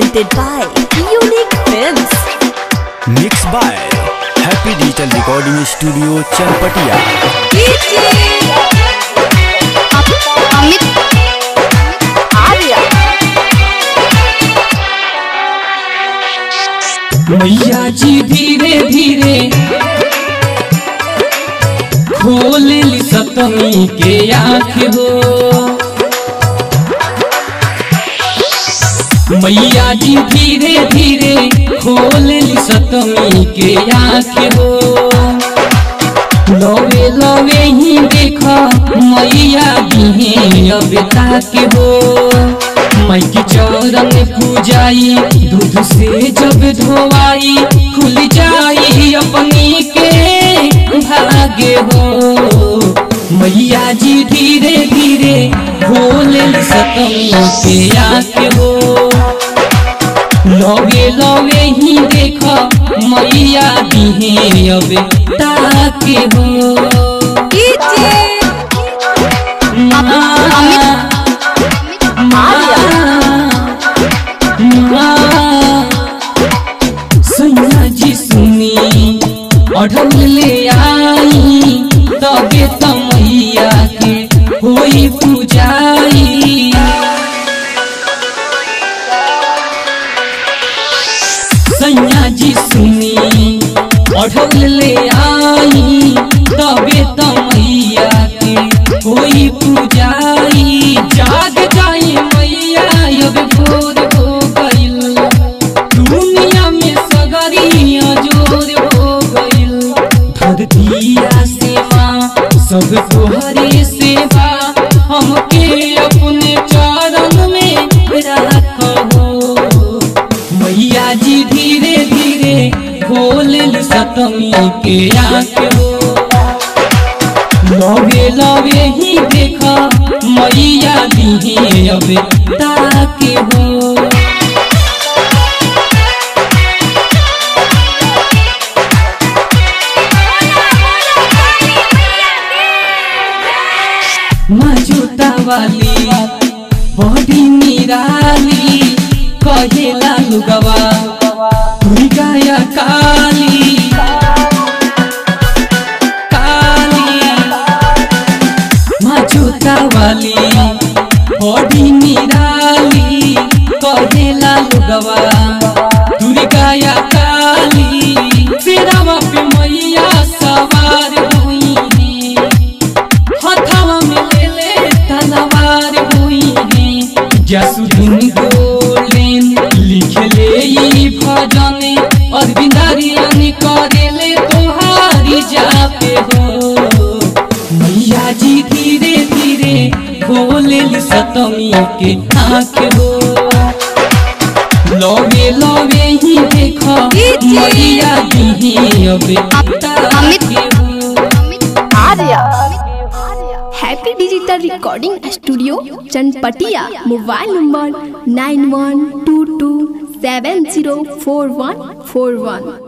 presented by Unique Films. Mix by happy digital recording studio Chanpatia Amit Arya मैया जी धीरे धीरे खोल ली सतमी के आँख हो मैया जी धीरे धीरे खोल ली सतमी के आँख हो लवे लवे ही देखा मैया बिहे अब ताके हो माई के चरण पूजाई दूध से जब धोवाई खुल जाई अपनी के भाग्य हो मैया जी धीरे धीरे खोल सतमी के आके हो लगे लगे ही देख मैया दिहे अब ताके हो सैया जी सुनी अढ़ल ले आई तबे त मैया के होई पूजाई सैया जी सुनी अढ़ल ले आई तबे त मैया के होई पूजाई जाग जाई मैया अब भोर हो गइल दुनिया में सगरिया जोर हो गइल धरतिया सेवा सब तोहरे सेवा हमके अपने चरण में रखो मैया जी धीरे धीरे खोल सतमी के आँख हो लगे लगे ही देखा मैया दिहे अब ताके हो मजूता वाली बड़ी निराली कहेला लुगवा दुर्गाया काली काली मजूता वाली बड़ी निराली कहेला लुगवा दुर्गाया काली तेरा पे मैया सवार हुई है हथवा में ले ले तलवार हुई है जसुदीन गोलेन लिख ले ई भजन अरविंदारियन करे ले तोहारी जापे हो मैया जी धीरे धीरे खोले ली सतमी के आँख हो लगे लगे ही देखो मैया दिहे अब ताके हो Arya happy digital recording studio Chanpatia mobile number nine one two two seven zero four one four वन